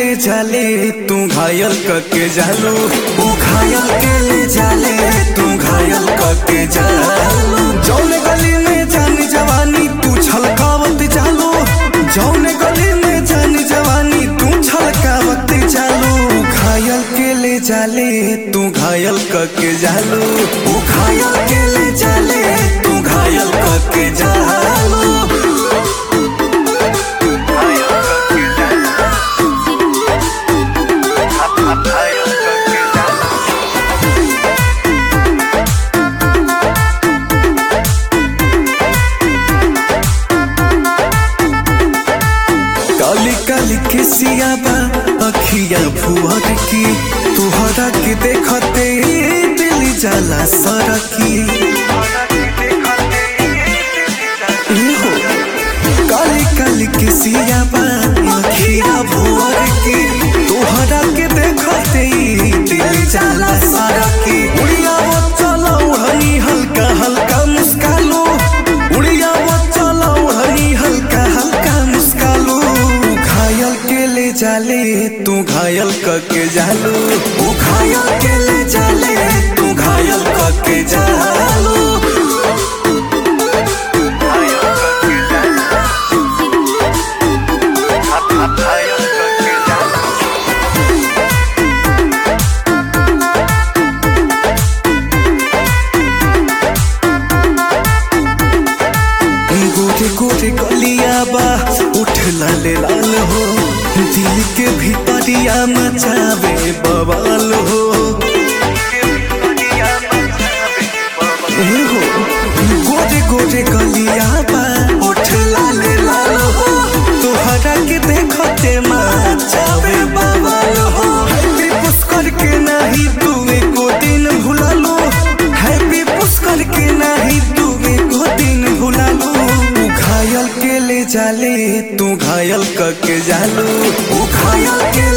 ले जाले तू घायल करके जालो ऊ घायल के ले जाले तू घायल करके जालो जौने गली में जान जवानी तू छलकावत जालो जौने गली में जान जवानी तू छलकावत जालो ऊ घायल के ले जाले तू घायल करके जालो ऊ घायल के ले जाले तू घायल करके जालो काली काली किसिया बा अखिया भुअर की तुहरा के देखते दिल जाला सरकी ए हो काली काली किसिया बा अखिया भुअर की तुहरा के देखते दिल जाला सरकी उड़िया वो चलो हनी हल्का हल्का मुस्कालो उड़िया वो चलो हनी हल्का हल्का मुस्कालो घायल के ले जाले तू घायल करके जालो तू घायल के ले जाले तू घायल करके जालो गोरे गोरे गलिया बा उठ लाले लाल हो दिल के भीतरिया मचावे बवाल हो ए हो गोरे गोरे गलिया बा उठ लाले लाल हो तोहरा के देखते मचावे बवाल हो हैप्पी पुष्कर के नहीं तू एको दिन भुला लो हैप्पी पुष्कर के नहीं तू एको दिन भुला लो तू घायल के ले जाले तू घायल करके जालो तू घायल के